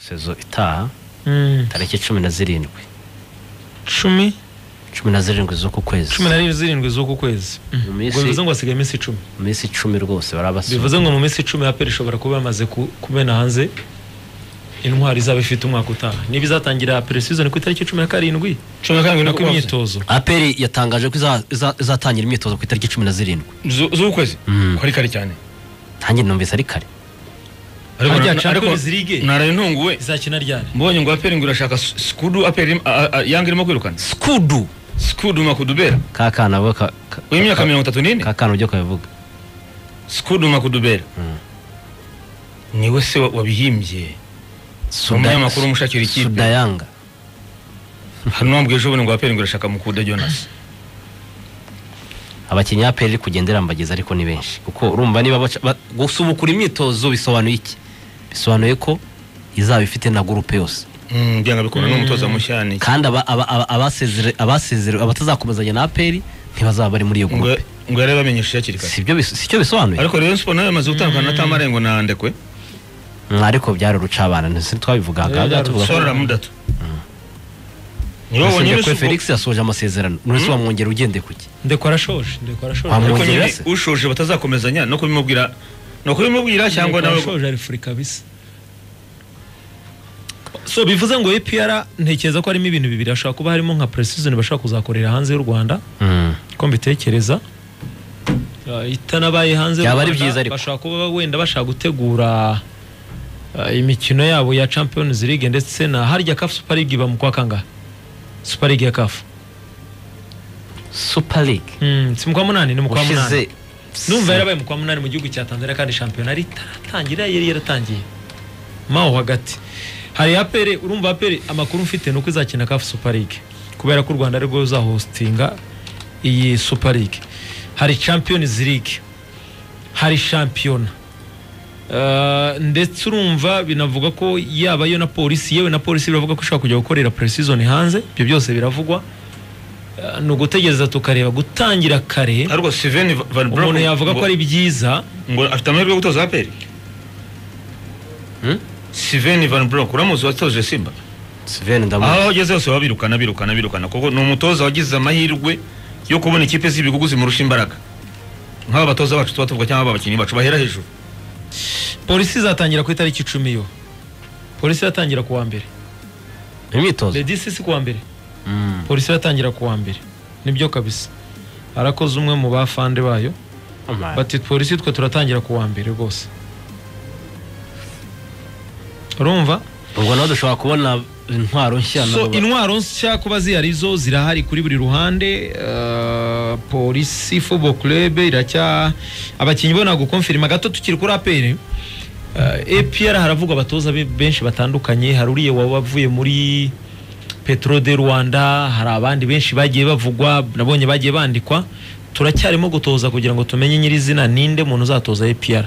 sezo itaha Mm. tariki cumi na zirindwi cumi cumi na zirindwi z'uku kwezi cumi na rimwe zirindwi z'uku kwezi Mm. Mu ubwo minsi- bivuze ngo hasigaye iminsi icumi mu minsi icumi rwose barabasura bivuze ngo mu minsi icumi aperi ishobora kuba yamaze ku- kumena hanze intwari izaba ifite umwaka utaha niba izatangira aperi season ku itariki cumi na karindwi cumi na karindwi nako nako imyitozo imyitozo aperi yatangaje ko iza- iza- izatangira imyitozo ku itariki cumi na zirindwi z'ukwezi Mm. kari kare cyane ntange numvise ari kare ariko Ariko- rya ariko- champions league naraye ntunguwe izakina ryari mbonye ngo aperi ngo irashaka s- skudu aperi yanga irimo kwirukana skudu skudu makudubera kakana bo ka- ka- uyu myaka ka- mirongo itatu n'ine kakana ujya kubivuga skudu makudubera Mm. niwe se wa- wabihimbye Suda- Umunyamakuru umushakira ikipe. sudayanga hano wambwiye ejo bundi ngo aperi ngo irashaka mukuda jonas abakinnyi aperi iri kugenda irambagiza ariko ni benshi kuko urumva niba baca- ba- gusubukura imyitozo bisobanuye iki bisobanuye ko izaba ifite na gurupe yose Mm, byanga bikunda n'umutoza mushya ni iki? kandi aba- aba- aba- abasezere- abasezere- abatazakomezanya na aperi ntibazaba bari muri iyo ngo gurupe ngo yari yabamenyesheje hakiri kare sibyo bis- sicyo bisobanuye ariko rero siporo nayo yamaze gutandukana na tamara ngo nandekwe Mm, ariko byari urucabana ntese twabivuga Eh, byari tuvuga ko sora ramudatu niwe wonyine Usibye ko usuku- felix yasoje amasezerano nurese wamwongera ugende kuki ndekora shoje ndekora Wa shoje mu- ariko Mwongera se? nyine ushoje batazakomezanya no kubimubwira no kubimubwira cyangwa nawe shoje ari free kabisa so bivuze ngo APR ntekereza ko harimo ibintu bibiri hashobora kuba harimo nka precision bashaka kuzakorera hanze y'u Rwanda Mm. ko mbitekereza Uh, itanabaye hanze Byaba y'u ari Rwanda, byiza ariko. bashobora kuba wenda bashaka gutegura uh, imikino yabo ya Champions League ndetse na harya CAF Super League iba mu kwa kangahe Super League ya CAF super league mm, si mu kwa munani ni mu kwa munani ushize numva yarabaye mu kwa munani mu gihugu cya Tanzania kandi shampiyona yari itaratangira yari yaratangiye maho hagati hari apere urumva apere amakuru mfite ni uko izakina kafu super league kubera ko u rwanda arirwo ruzahostinga iyi super league hari champions league hari shampiyona Uh, ndetse urumva binavuga ko yaba yo na polisi yewe na polisi biravuga ko ishobora kujya gukorera pre-season hanze ibyo byose biravugwa uh, ni ugutegereza tukareba gutangira kare ariko Steven Van Broek umuntu yavuga ko ari byiza ngo afite amahirwe yo gutoza APR Hmm? Steven Van Broek uramuzi watoje Simba Sven ndamu aho ageze hose baba birukana birukana birukana kuko ni umutoza wagize amahirwe yo kubona ikipe z'ibihugu zimurusha imbaraga nk'aba batoza bacu tuba tuvuga cyangwa aba bakinnyi bacu bahera hejuru polisi izatangira ku itariki icumi yo polisi iratangira ku wa mbere imyitozo the dcc ku wa mbere Mm. polisi iratangira ku wa mbere nibyo kabisa arakoze umwe mu bafande bayo Omar. bati polisi twe turatangira ku wa mbere rwose urumva ubwo nawe dushobora kubona intwaro nshya so n'abo- intwaro nshya kuba zihari zo zirahari kuri buri ruhande uh, polisi football club iracya abakinnyi bo nagukonfirima gato tukiri kuri aperi uh, APR haravugwa abatoza be- benshi batandukanye hari uriya waba wavuye muri petro de rwanda hari abandi benshi bagiye bavugwa nabonye bagiye bandikwa turacyarimo gutoza kugira ngo tumenye nyirizina ninde muntu uzatoza APR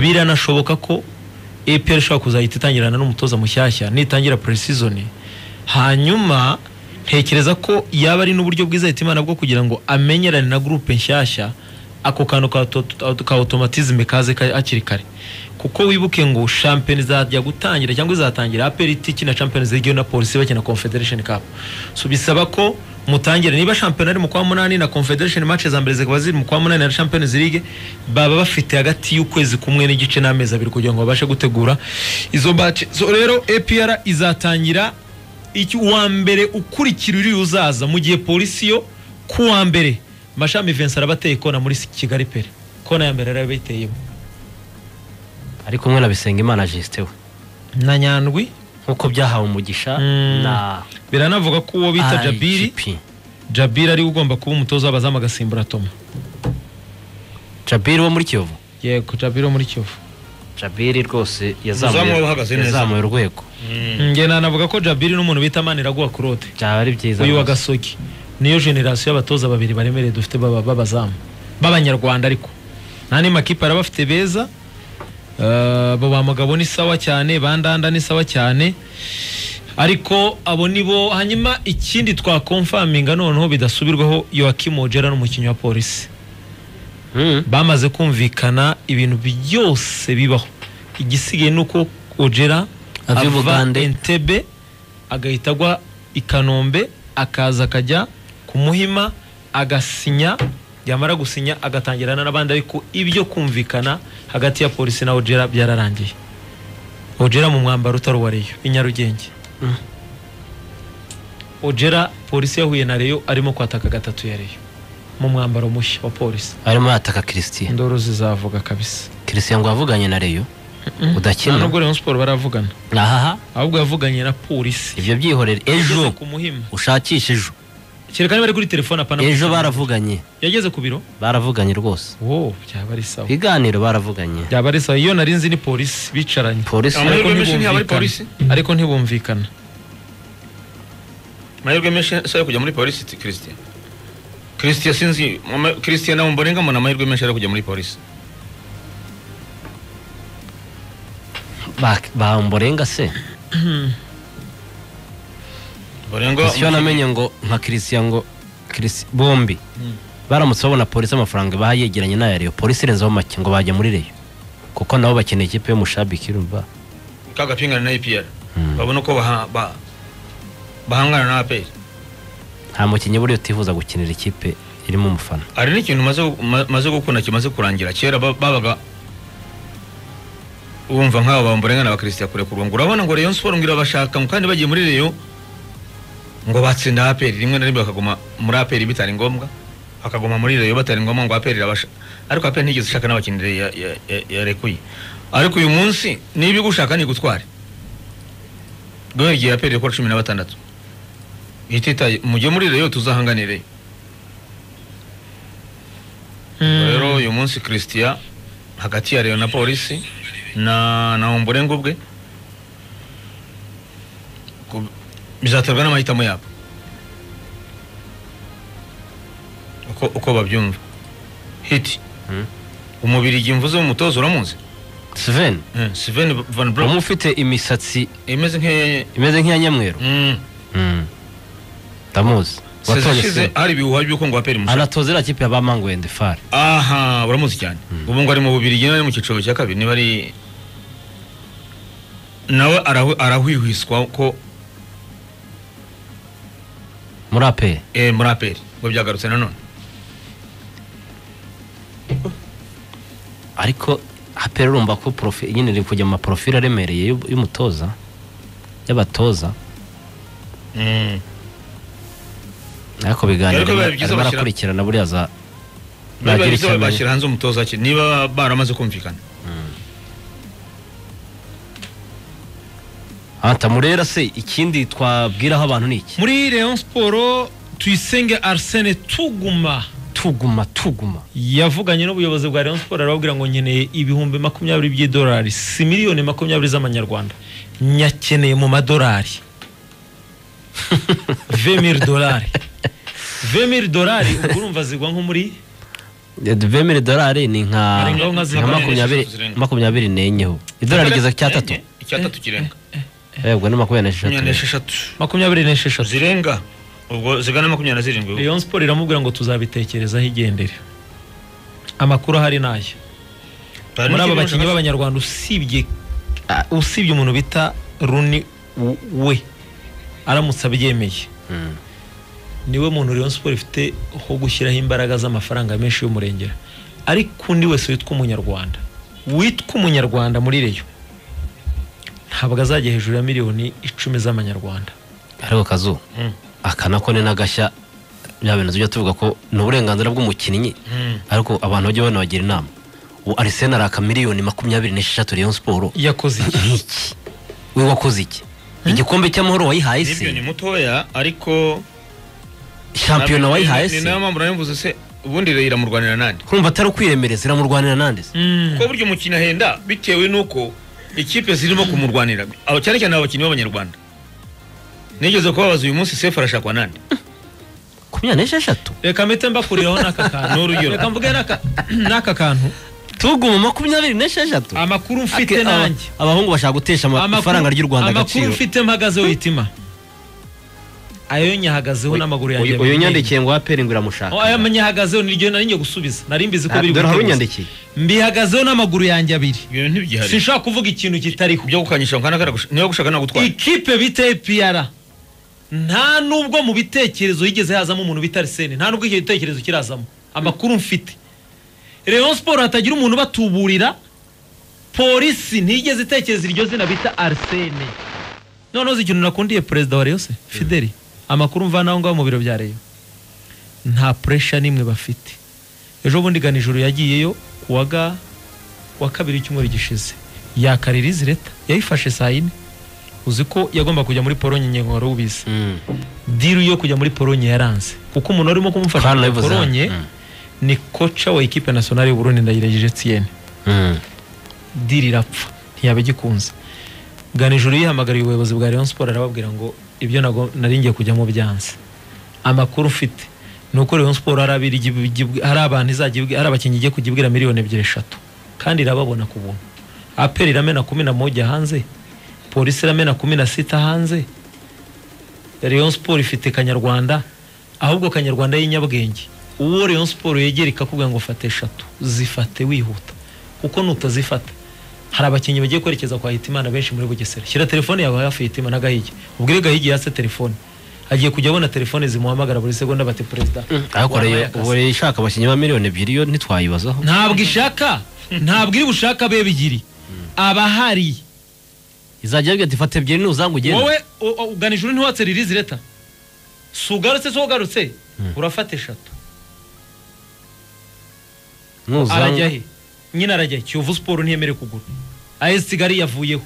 biranashoboka ko APR ishobora kuzahita itangirana n'umutoza mushyashya nitangira pre-season hanyuma ntekereza ko yaba ari n'uburyo bwiza Hitimana bwo kugira ngo amenyerane na groupe nshyashya ako kantu ka auto- auto- ka automatisme kaze ka- hakiri kare kuko wibuke ngo shampiyona izajya gutangira cyangwa izatangira aperi itikina champions league na polisi bakina confederation cup so bisaba ko mutangire niba shampiyona ari mu kwa munani na confederation match za mbere zikaba ziri mu kwa munani na champions league baba bafite hagati y'ukwezi kumwe n'igice n'amezi abiri kugira ngo babashe gutegura izo match so rero apr izatangira iki uwa mbere ukurikira uriya uzaza mu gihe polisi yo ku wa mbere mashami vincent araba ateye kona muri kigali pere kona ya mbere araba ayiteyemo ari kumwe na bisengimana jisite we na nyandwi nk'uko byahawe umugisha Mm. na biranavuga ko uwo bita jabiri IGP. jabiri ariwe ugomba kuba umutoza w'abazamu agasimbura toma jabiri wo muri kiyovu yego jabiri wo muri kivu jabiri rwose Umuzamu we uhagaze neza. yazamuye urwego njye nanavuga ko jabiri n'umuntu bita maniraguha claude byaba ari byiza uyu wa rwose. gasogi niyo generasiyo y'abatoza babiri baremereye dufite baba- b'abazamu b'abanyarwanda ariko nta n'amakipe araba afite beza Eh, abo ba mugabo ni sawa cyane bandanda ni sawa cyane ariko abo ni bo hanyuma ikindi twakomfaminga noneho bidasubirwaho Joachim Ojera n'umukinnyi wa polisi Mm. bamaze kumvikana ibintu byose bibaho igisigaye ni uko Ojera ava i Bugande. entebe agahita agwa i kanombe akaza akajya ku muhima agasinya yamara gusinya agatangirana n'abandi ariko ibyo kumvikana hagati ya polisi na ojera byararangiye ojera mu mwambaro utari uwa reyo i nyarugenge Mm. ojera polisi yahuye na reyo arimo kwataka gatatu ya reyo mu mwambaro mushya wa polisi arimo yataka christian indoro zizavuga kabisa christian ngo yavuganye na reyo nta udakina nubwo rayon siporo baravugana ahaha ahubwo yavuganye na polisi ibyo byihorere yageze ejo ku muhima ushakishe ejo kereka niba ari kuri telefone apana ejo baravuganye yageze ku biro baravuganye rwose wo byaba ari sawa ibiganiro baravuganye byaba ari sawa iyo nari nzi ni polisi bicaranye polisi Amahirwe ariko menshi ntihaba ari polisi. ntibumvikana ariko ntibumvikana amahirwe menshi si ayo kujya muri polisi ti- christian christian sinzi mama- christian nabo mbone ngamona amahirwe menshi ari ayo kujya muri polisi ba- bamborenga se barenga icyo namenye ngo nka christian ngo Christian- bombi Mm. baramutse babona polisi amafaranga baha yegeranye n'aya reyo polisi irenzeho make ngo bajya muri reyo kuko nabo bakeneye ikipe y'umushabiki urumva ka gapingane na epr Mm. babona uko baha- ba- bahangana na aperi nta mukinnyi buriya utifuza gukinira ikipe irimo umufana hari n'ikintu maze gu- ma- maze gukunda kimaze kurangira kera ba- babaga wumva nk'abo bamburengana abakristo kure kurwa ngo urabona ngo rayon siporo ngo irabashaka ngo kandi bagiye muri reyo ngo batsinda aperi rimwe na rimwe bakaguma muri aperi bitari ngombwa bakaguma muri reyo batari ngombwa ngo aperi irabasha ariko aperi ntigeze ishaka n'abakinnyi ya- ya- ya- yarekuye ariko uyu munsi niba igushaka ntigutware guhera igihe aperi ikora cumi na batandatu ititaye mujye muri reyo tuzahanganire Mm. rero uyu munsi christian hagati ya reyo na polisi na na umburengo bwe ku- bizaterwa n'amahitamo yabo uko, uko babyumva hiti Mm. umubirigi mvuze umutozo uramuzi Sven Eh, Sven van umwe Brom ufite imisatsi imeze nk'iya imeze nk'iya nyamweru Mm. Mm. ndamuzi sezi watoye ishize Sven. hari ibihuha by'uko ngo aperi mushaka anatoza iriya kipe ya ba mangwende fare aha uramuzi cyane ubu ngo ari mu bubirigi nawe ari mu cyiciro cya kabiri niba ari nawe arahu- arahwihwiswa ko muri aperi eh, muri aperi ngo byagarutse nanone ariko aperi urumva ko profi nyine iri kujya mu maporofile aremereye y'u- y'umutoza y'abatoza Mm. ariko biganiro Ariko biba byiza arimo bashyira- arakurikirana buriya za Niba nagira biza icyo amenya. bashyira hanze umutoza ki niba baramaze kumvikana anta murera se ikindi twabwiraho abantu ni iki muri rayon siporo tuyisenge arsene tuguma tuguma tuguma yavuganye n'ubuyobozi bwa rayon siporo arababwira ngo nkeneye ibihumbi makumyabiri by'idolari si miliyoni makumyabiri z'amanyarwanda nyakeneye mu madolari vemiri dolari vemiri dolari ubwo urumva zigwa nko muri vemere dolari ni nka Ari ngaho nka nka zirindwi, makumyabiri zirindwi. makumyabiri n'enyeho idolari rigeze ku cyatatu Enye, icyatatu kirenga yego ni makumyabiri makumyabiri n'esheshatu n'esheshatu makumyabiri n'esheshatu zirenga ubwo zigana makumyabiri na zirindwi rayon siporo iramubwira ngo tuzabitekerezaho igendere amakuru ahari ni aya Hari muri aba n'ikindi bakinnyi ushaka- b'abanyarwanda usibye ah, usibye umuntu bita runi W- we aramutse abyemeye Mm. niwe muntu Rayon Sport ifite ho gushyiraho imbaraga z'amafaranga menshi y'umurengera ariko undi wese witwa umunyarwanda witwa umunyarwanda muri reyo ntabwo azajya hejuru ya miliyoni icumi z'amanyarwanda ariko kazu Mm. aka nako ni n'agashya bya bintu tujya tuvuga ko ni uburenganzira bw'umukinnyi Mm. ariko abantu bajya banabagira inama ubu arisena araka miliyoni makumyabiri n'esheshatu reyo siporo yakoze iki nk'iki we wakoze iki igikombe cy'amahoro wayihaye nibyo ni se mutoya ariko shampiyona Ni- wayihaye ni se nayo mpamvu nabivuze se ubundi reyo iramurwanira nande urumva atari ukwiremereza iramurwanira nande se ko burya umukino ahenda bitewe n'uko ikipe zirimo kumurwanira Aba- cyane cyane abakinnyi b'abanyarwanda nigeze kubabaza uyu munsi sefu arashakwa nande makumyabiri n'esheshatu reka mpite mbakuriraho n'aka kantu Ni urugero. reka mvuge n'aka- n'aka kantu tuguma makumyabiri n'esheshatu amakuru mfite Ake- aba- nanjye abahungu bashaka gutesha Amakuru- amafaranga ry'u rwanda amakuru agaciro mfite mpagazeho itima ayo nyahagazeho n'amaguru yanjye uyu uyu nyandikiye ngo aperi ngo iramushaka Oh, aya nyahagazeho niryo nari ngiye gusubiza nari mbizi ko Ah, biri dore hari guteguza. unyandikiye mbihagazeho n'amaguru yanjye abiri ibyo bintu ntibyihari sinshobora kuvuga ikintu kitariho ibyo gukanyisha ngo kanakara gush- niba gushaka nagutwara ikipe bita APR nta nubwo mu bitekerezo yigeze hazamo umuntu bita Arsene nta nubwo icyo gitekerezo kirazamo amakuru mfite Rayon Sport hatagira umuntu batuburira polisi ntigeze itekereza iryo zina bita Arsene noneho uzi ikintu nakundiye perezida wa Rayon se Fideli amakuru mvana aho ngaho mu biro bya Rayon nta pressure n'imwe bafite ejo bundi ganijuru yagiyeyo kuwa ga wa kabiri w'icyumweru gishize yakarira izi leta yayifashe saa yine uzi ko yagomba kujya muri polonye nyine wari ubizi Mm. diri yo kujya muri polonye yaranze kuko umuntu warimo kumufasha Kandi muri nabivuze. polonye Mm. ni koca wa ekipe nasiyonari y'uburundi ndayiragije etienne Mm. diri irapfa ntiyaba igikunze ganijuru yihamagariye ubuyobozi bwa rayon siporo arababwira ngo ibyo nago- nari ngiye kujyamo byanze amakuru mfite ni uko rayon siporo hari abiri igi- igi- hari abantu izajya ibwi- hari abakinnyi igiye kujya ibwira miliyoni ebyiri eshatu kandi irababona ku buntu aperi iramena kumi na moja hanze polisi iramena kumi na sita hanze rayon siporo ifite kanyarwanda ahubwo kanyarwanda y'inyabwenge uwo rayon siporo yegera ikakubwira ngo fata eshatu zifate wihuta kuko nutazifata hari abakinnyi bagiye kwerekeza kwa hitimana benshi muri bugesera shyira telefone yawe hafi hitima na gahigi ubwire gahigi yase telefone agiye kujya abona telefone zimuhamagara buri segonda bati perezida ariko warabaye rero akazi." ubu rero ishaka abakinnyi ba miliyoni ebyiri yo ntitwayibazaho ntabwo ishaka ntabwo iri bushaka abe bigiri abahari izajya yabwira ati fata ebyiri nuzanga ugende wowe u- u- ugana ijuru ntiwatse ririzi leta si ugarutse si ugarutse urafata eshatu arajya nuzanga he nyine arajya he kiyovu siporo ntiyemerewe kugura ayesi kigali yavuyeho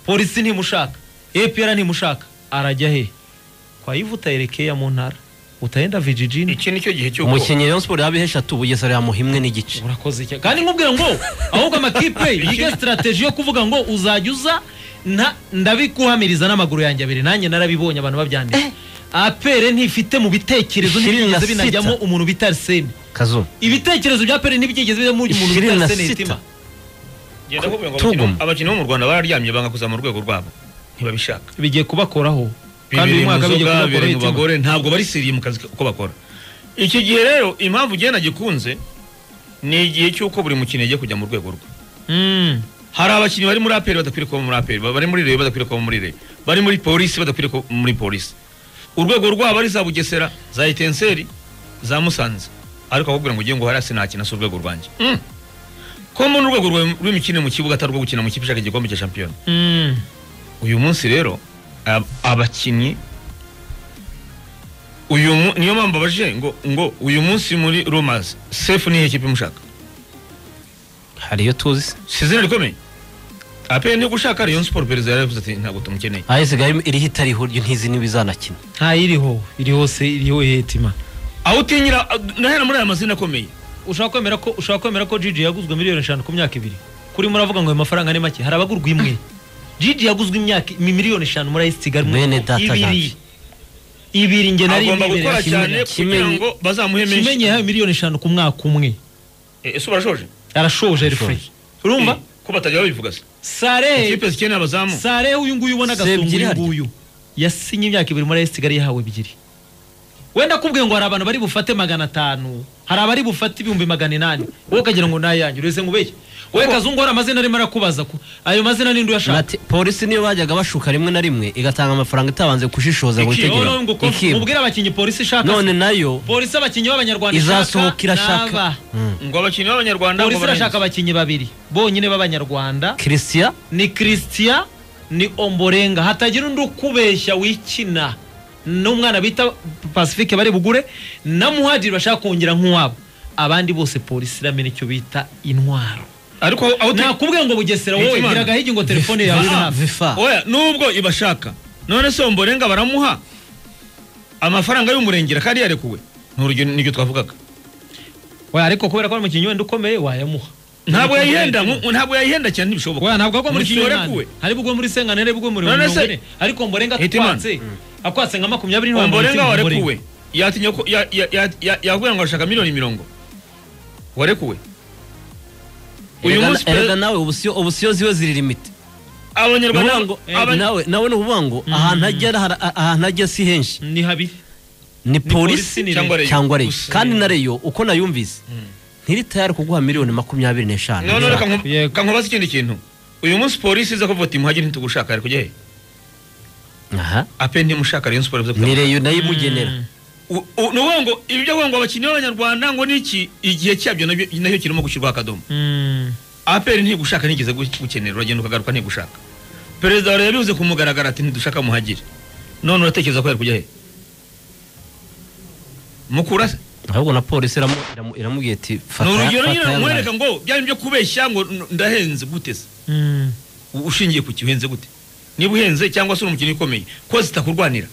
polisi ntimushaka epr ntimushaka arajya he kwa yivuta yerekeye mu ntara utahenda vijijini iki nicyo gihe cy'uko umukinnyi Rayon Sport yaba eshatu bugesera yamuha imwe n'igice urakoze iki kandi nkubwira ngo ahubwo amakipe yige sitarateji yo kuvuga ngo uzajya uza nta- ndabikuhamiriza n'amaguru yanjye abiri nanjye narabibonye abantu babyandika apere ntifite mu bitekerezo Ishirini na ntibyigeze sita. binajyamo umuntu bita arsene kazumu ibitekerezo bya pere ntibyigeze bijyamo umuntu bita Ishirini na arsene sita. hitima Genda kuvuga ngo Tuguma. abakinnyi- abakinnyi bo mu rwanda bararyamye banga kuzamura urwego rwabo ntibabishaka bigiye kubakoraho kandi bibiri uyu mwaka mu bigiye nzoga bibiri kubakoraho mu bagore bagore ntabwo barisiriye mu kazi uko bakora iki gihe rero impamvu igenda gikunze ni igihe cy'uko buri mukinnyi agiye kujya mu rwego rwe hari abakinnyi bari muri aperi badakwiriye kuba muri aperi bari muri reyo badakwiriye kuba muri reyo bari muri polisi badakwiriye kuba muri polisi urwego rwabo ari za bugesera za etenseri za musanze ariko akakubwira ngo ugiye ngo hariya sinakina si urwego rwanjye Mm. ko mbona urwego rwawe rw'imikinire mu kibuga atari urwo gukina mu kipe ishaka igikombe cya shampiyona uyu munsi rero ab- abakinnyi uyu mu- niyo mpamvu abajije ngo ngo uyu munsi muri romazi sefu niyo kipe mushaka hari iyo tuzi se si izina rikomeye aperi niyo gushaka rayon siporo perezida yaravuze ati ntabwo tumukeneye aho isigaye iriho itariho ntizi niba izanakina ntayiriho iri hose iriho hetima aho utinyira nahera muri aya mazina akomeye ushobora kwemera ko ushobora kwemera ko Gigi yaguzwe miliyoni eshanu ku myaka ibiri kuri muravuga ngo ayo mafaranga ni make hari abagurwa imwe Gigi yaguzwe imyaka mi- miliyoni eshanu muri ayisi kigali Bene data ibiri Jean. ibiri njye nari agomba gukora imwibereye cyane kugira Kimenyi- ngo bazamuhe kimenye menshi yahawe miliyoni eshanu ku mwaka umwe Eh, ese barashoje arashoje refure urumva Eh, ko batajya babivuga se sare ikipe zikeneye abazamu sare uyu nguyu ubona Se agasonga ebyiri uyu harya? nguyu yasinye imyaka ibiri muri ayisi kigali yahawe ebyiri wenda akubwiye ngo hari abantu bari bufate magana atanu hari abari bufate ibihumbi magana inani wowe ukagira ngo nayanyu urese nkubeye wowe kazungu hari amazina arimo arakubaza ko ayo mazina ni nduyashaka Bati, polisi niyo bajyaga bashuka rimwe na rimwe igatanga amafaranga itabanje gushishoza ngo Iki- itegeko ikibwa. mubwire abakinnyi polisi ishaka none nayo polisi abakinnyi b'abanyarwanda izasohoka n'aba. irashaka Mm. ngo abakinnyi b'abanyarwanda ngo polisi irashaka barenze. abakinnyi babiri bonyine b'abanyarwanda christian ni christian ni omborenga hatagira undi ukubeshya wikina n'umwana bita pacifique bari bugure na muhadiri bashaka kongera nk'uwabo abandi bose polisi iramena icyo bita intwaro ariko aho uti- nakubwiye ngo bugesera wowe Hekimana. biragahigi ngo telefone yawe iri hafi vifa oya nubwo ibashaka none se omborenga baramuha amafaranga y'umurengera kandi yarekuwe ni urugero niryo twavugaga Oya, ariko kubera ko ari umukinnyi wenda ukomeye wayamuha ntabwo yayihenda nku- ntabwo yayihenda cyane ntibishoboka Oya, ntabwo agwa muri Umukinnyi senkani warekuwe hari bwo muri senkani hari bwo muri None se- Nyungwe. ariko omborenga Hekimana. atwatse akwatse nka makumyabiri ntiwamuha omborenga umutima Omborenga. warekuwe yatinya ko ya- ya- ya- ya- yakubwira ngo arashaka miliyoni mirongo warekuwe uyu munsi pe- erega nawe ubu siyo ubu siyo ziwe ziri limite abanyarwanda ngo aba- nawe nawe ni ukuvuga ngo ahantu agera hari- a- ahantu ajya si henshi ni habi ni polisi polisi ni cyangwa reyo cyangwa reyo Gusa- kandi na reyo uko nayumvise ntiri tayari kuguha miliyoni makumyabiri n'eshanu none reka nku- Yego. reka nkubaze ikindi kintu uyu munsi polisi iza kuvuga ati muhagire ntitugushaka ari kujya he aha ape ntimushaka rayon siporo bivuze ni ko- reyo nayo imugenera U- u- ni ukuvuga ngo ibyo ngo abakinnyi b'abanyarwanda ngo niki igihe cyabyo nabyo- nacyo kirimo gushyirwaho akadomo Mm. apr ntigushaka nigeze gu- gukenera uragenda ukagaruka ntigushaka perezida wa leta yabivuze ku mugaragaro ati ntidushaka muhagire none uratekereza ko yari kujya he mukura se ahubwo na polisi iramu- iramu- iramubwiye ati ni fata urugero fata nyine ya mwereka burayi." ngo byari byo kubeshya ngo n- ndahenze gute se Mm. U- ushingiye ku kihenze gute niba uhenze cyangwa se uri umukinnyi ukomeye ko zitakurwanira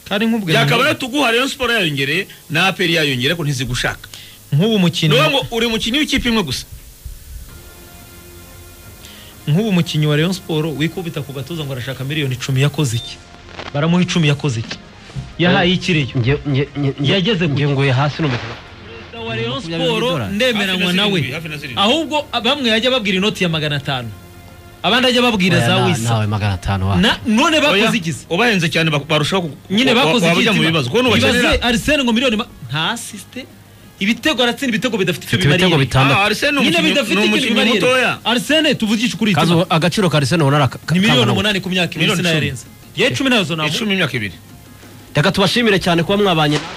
kandi nk'ubwo byakaba rero tuguha rayon siporo yayongereye na apr yayongereye ko ntizigushaka nk'ubu ni mukinnyi ukuvuga ngo uri umukinnyi w'ikipe imwe gusa nk'ubu mukinnyi wa Rayon Sport wikubita ku gatuza ngo arashaka miliyoni icumi yakoze iki baramuha icumi yakoze iki yahaye ikireyo Nge- nge- nge- nge- Yageze ku- ngenguye hasi numva Perezida wa Rayon Makumyabiri Sport n'idolari. ndemeranywa Hafi na nawe zirindwi, hafi na zirindwi. ahubwo bamwe yajya babwira inoti ya magana atanu abandi ajya babwira za Oya, na- wisa nawe magana atanu wa Na- none Oya, bakoze igize ubahenze cyane bak- barushaho ku- nyine wa- wa- bakoze wabajya mu igitima. bibazo kubona ubakenera Ibaze Arsene ngo miliyoni ma- nta asiste ibitego aratsinda ibitego bidafite icyo Ibitego bimarira bitandatu. Ah, Arsene ni nyine umukinnyi- bidafite ni ikintu umukinnyi bimarira mutoya. Arsene tuvugishe ukuri Kazi itima. agaciro ka Arsenal ubona ari aka- ni miliyoni kangana gute? umunani ku myaka ibiri Miliyoni icumi. sinayarenza ye cumi nazo navuga icumi imyaka ibiri reka tubashimire cyane kuba mwabanye natwe.